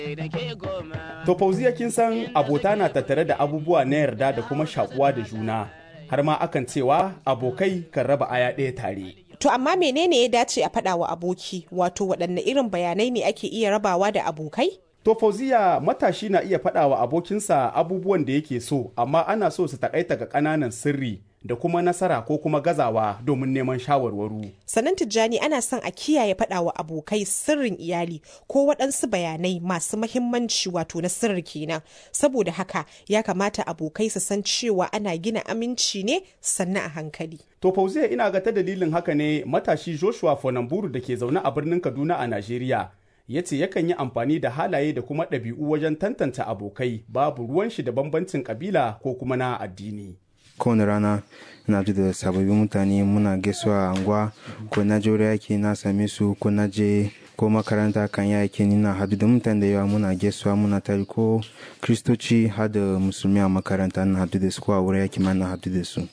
To fauziya kin san abota na tattare da abubuwa na yarda da kuma shakuwa da juna har ma akan cewa abokai kan raba aya ɗaya tare. To amma menene ya dace a faɗa wa aboki wato waɗanne irin bayanai ne ake iya rabawa da abokai? To fauziya matashi na iya faɗa wa abokinsa abubuwan da yake so amma ana so su takaita ga ƙananan sirri da kuma nasara ko kuma gazawa domin neman shawarwaru. Sannan Tijjani ana son a kiyaye faɗa wa abokai sirrin iyali ko waɗansu bayanai masu mahimmanci wato na sirri kenan. Saboda haka ya kamata abokai su san cewa ana gina aminci ne sannan a hankali. To fauziya ina ga ta dalilin haka ne matashi Joshua Fonamburu da ke zaune a birnin Kaduna a Najeriya ya ce yakan yi amfani da halaye da kuma ɗabi'u wajen tantance abokai babu ruwan shi da bambancin kabila ko kuma na addini. kowane rana na ji da sababbin mutane muna gaisuwa a anguwa ko na je yaki na same su ko na je ko makaranta kan yaki ni na hadu da mutane da yawa muna gaisuwa muna tari ko kristoci har da musulmi a makaranta na hadu da su ko a wurin yaki ma na hadu da su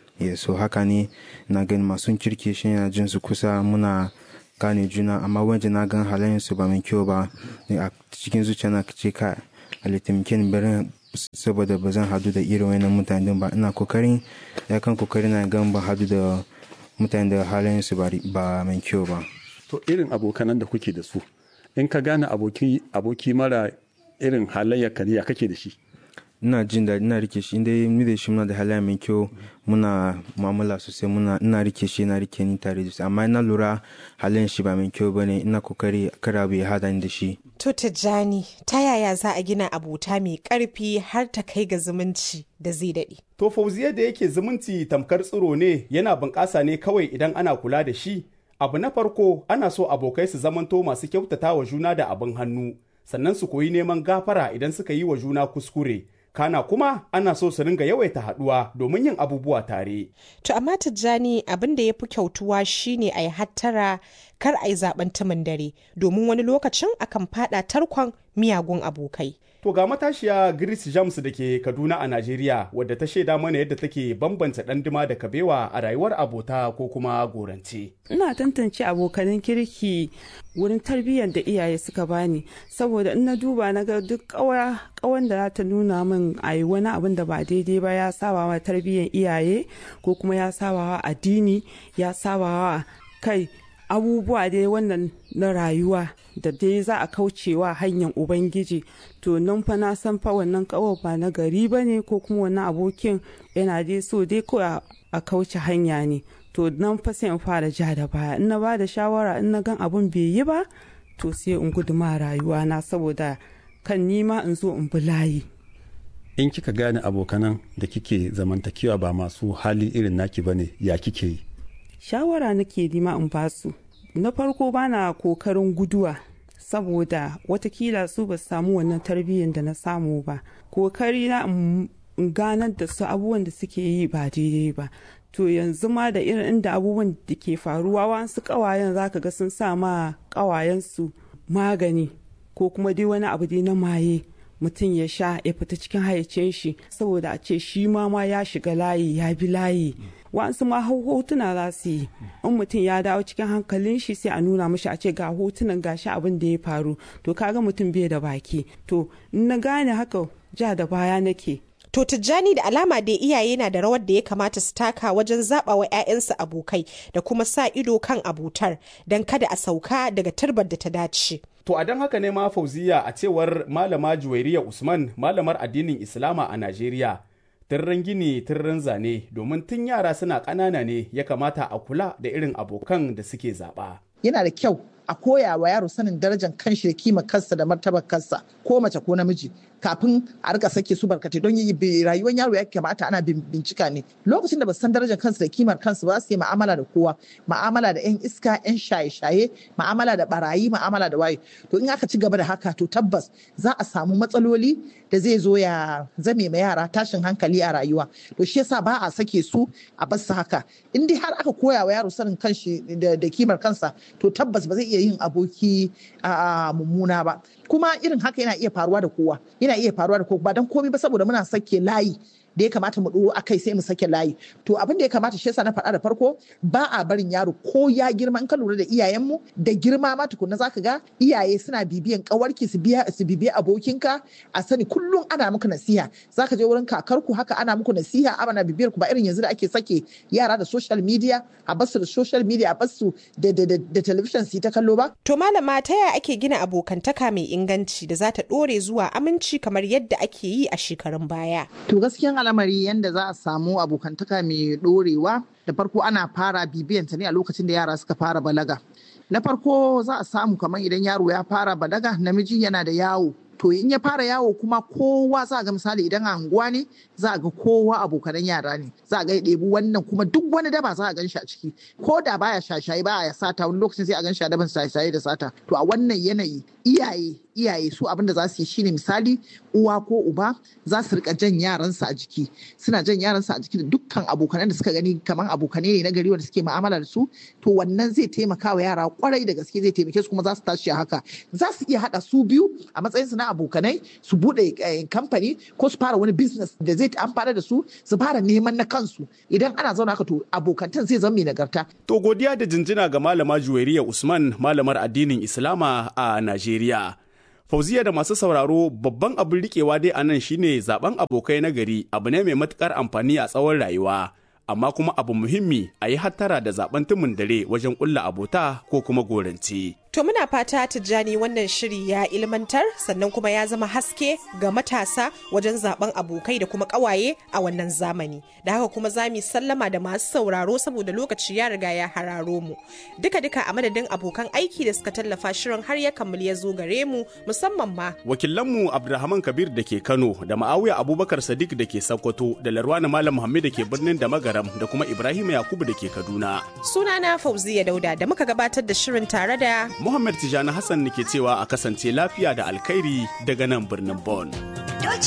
so haka ne na gani masu kirki shi na jin su kusa muna gane juna amma wanda na gan halayen su ba mai kyau ba a cikin zuciya na ce ka alitimikin barin saboda ba zan hadu da irin wani mutane ba ina kokarin ya kan kokari na gan ba hadu da mutane da halayen su ba mai kyau ba to irin abokanan da kuke da su in ka gane aboki aboki mara irin halayya kariya kake da shi ina jin daɗi ina rike shi inda ni da shi muna da halayya mai kyau muna mu'amala sosai muna ina rike shi ina rike ni tare da shi amma ina lura halayen shi ba mai kyau bane ina kokari kar abu ya hada ni da shi To Tijjani, ta yaya za a gina abota mai ƙarfi har ta kai ga zumunci da zai daɗe? To fauziya da yake zumunci tamkar tsiro ne yana bunƙasa ne kawai idan ana kula da shi. Abu na farko ana so abokai su zamanto masu kyautata wa juna da abin hannu, sannan su koyi neman gafara idan suka yi wa juna kuskure. Kana kuma ana so su ringa yawaita haɗuwa domin yin abubuwa tare. To amma Tijjani abin da ya fi kyautuwa shine a yi hattara kar a yi zaben tumin dare domin wani lokacin akan fada tarkon miyagun abokai. To ga matashiya Grace James da ke Kaduna a Najeriya wadda ta shaida mana yadda take bambanta ɗanduma da kabewa a rayuwar abota ko kuma gorance. Ina tantance abokanan kirki wurin tarbiyyar da iyaye suka bani saboda in na duba na ga duk kawan da za ta nuna min a yi wani abin da ba daidai ba ya sabawa tarbiyyar iyaye ko kuma ya sabawa addini ya sabawa kai abubuwa dai wannan na rayuwa da dai za a kaucewa hanyar ubangiji to nan fa na san fa wannan kawar ba na gari ba ne ko kuma wannan abokin yana dai so dai ko a kauce hanya ne to nan fa sai in fara ja da baya in na ba da shawara in na gan abun bai yi ba to sai in gudu ma rayuwa na saboda kan nima in zo in bi layi in kika gane abokanan da kike zamantakewa ba masu hali irin naki bane ya kike yi shawara nake nima in basu na farko bana kokarin guduwa saboda watakila su ba samu wannan tarbiyyar da na samu ba kokari na in ganar da su abubuwan da suke yi ba daidai ba to yanzu ma da irin inda abubuwan da ke faruwa wasu kawayen zaka ga sun sa ma kawayensu magani ko kuma dai wani abu dai na maye mutum ya sha ya fita cikin hayyacin shi saboda a ce shi ma ma ya shiga layi ya bi layi wa'ansu ma hotuna za su yi in mutum ya dawo cikin hankalin shi sai a nuna mashi a ce ga hotunan gashi abin da ya faru to kaga mutum bai da baki to in na gane haka ja da baya nake To Tijjani da alama da iyaye na da rawar da ya kamata su taka wajen zaɓa wa 'ya'yansu abokai da kuma sa ido kan abutar don kada a sauka daga turbar da ta dace. To a don haka ne ma fauziya a cewar malama Juwairiya Usman malamar addinin Islama a Najeriya. Tirren gini tirren zane domin tun yara suna ƙanana ne ya kamata a kula da irin abokan da suke zaɓa. Yana da kyau a koya wa yaro sanin darajar kanshi da kima kansa da martabar kansa ko mace ko namiji kafin a rika sake su barkatai don yi rayuwar yaro ya kamata ana bincika ne lokacin da ba san darajar kansu da kimar kansu ba su yi ma'amala da kowa ma'amala da yan iska yan shaye-shaye ma'amala da barayi ma'amala da waye to in aka ci gaba da haka to tabbas za a samu matsaloli da zai zo ya zame ma yara tashin hankali a rayuwa to shi yasa ba a sake su a bar su haka in dai har aka koya wa yaro sanin kanshi da kimar kansa to tabbas ba zai iya yin aboki a mummuna ba kuma irin haka yana iya faruwa da kowa yana iya faruwa da kowa ba don komai ba saboda muna sake layi da ya kamata mu ɗoro akai sai mu sake layi to abin da ya kamata shi yasa na faɗa da farko ba a barin yaro ko ya girma in ka lura da iyayenmu da girma ma tukunna zaka ga iyaye suna bibiyan kawarki su biya su bibiya abokinka a sani kullum ana muku nasiha zaka je wurin kakarku haka ana muku nasiha ana bibiyar ku ba irin yanzu da ake sake yara da social media a basu da social media a basu da da da television su ta kallo ba To malama ta yaya ake gina abokantaka mai inganci da za ta ɗore zuwa aminci kamar yadda ake yi a shekarun baya? To gaskiyan al'amari yanda za a samu abokantaka mai dorewa da farko ana fara bibiyanta ne a lokacin da yara suka fara balaga. Na farko za a samu kamar idan yaro ya fara balaga namiji yana da yawo to in ya fara yawo kuma kowa za ga misali idan a unguwa ne za ga kowa abokanan yara ne za ga ya ɗebi wannan kuma duk wani daba za a gan shi a ciki ko da baya shashaye ba ya sata wani lokacin sai a gan shi a daban shashaye da sata to a wannan yanayi iyaye iyaye su abin da za su yi shine misali uwa ko uba za su rika jan yaransu a jiki suna jan yaransu a jiki da dukkan abokanan da suka gani kamar abokanai ne na gari wanda suke mu'amala da su to wannan zai taimaka wa yara kwarai da gaske zai taimake su kuma za su tashi a haka za su iya haɗa su biyu a matsayin su na abokanai su buɗe kamfani ko su fara wani business da zai amfana da su su fara neman na kansu idan ana zauna haka to abokantan zai zama mai nagarta. To godiya da jinjina ga malama Juwairiya Usman malamar addinin Islama a Najeriya. Fauziya da masu sauraro babban abin rikewa dai a nan shine zaben abokai na gari abu ne mai matukar amfani a tsawon rayuwa. Amma kuma abu muhimmi a yi hattara da zaben tumun dare wajen ƙulla abota ko kuma gorance. To muna fata Tijjani wannan shiri ya ilmantar sannan kuma ya zama haske ga matasa wajen zaben abokai da kuma kawaye a wannan zamani. Da haka kuma za mu sallama da masu sauraro saboda lokaci ya riga ya hararo mu. Duka duka a madadin abokan aiki da suka tallafa shirin har ya kammali ya zo gare mu musamman ma. Wakilanmu Abdulrahman Kabir da ke Kano da Ma'awiya Abubakar Sadiq da ke Sokoto da Larwana Malam Muhammad da ke birnin da Magaram da kuma Ibrahim Yakubu da ke Kaduna. Sunana Fauziya Dauda da muka gabatar da shirin tare da Muhammad Tijani Hassan ke cewa a kasance lafiya da alkhairi daga nan birnin Bon.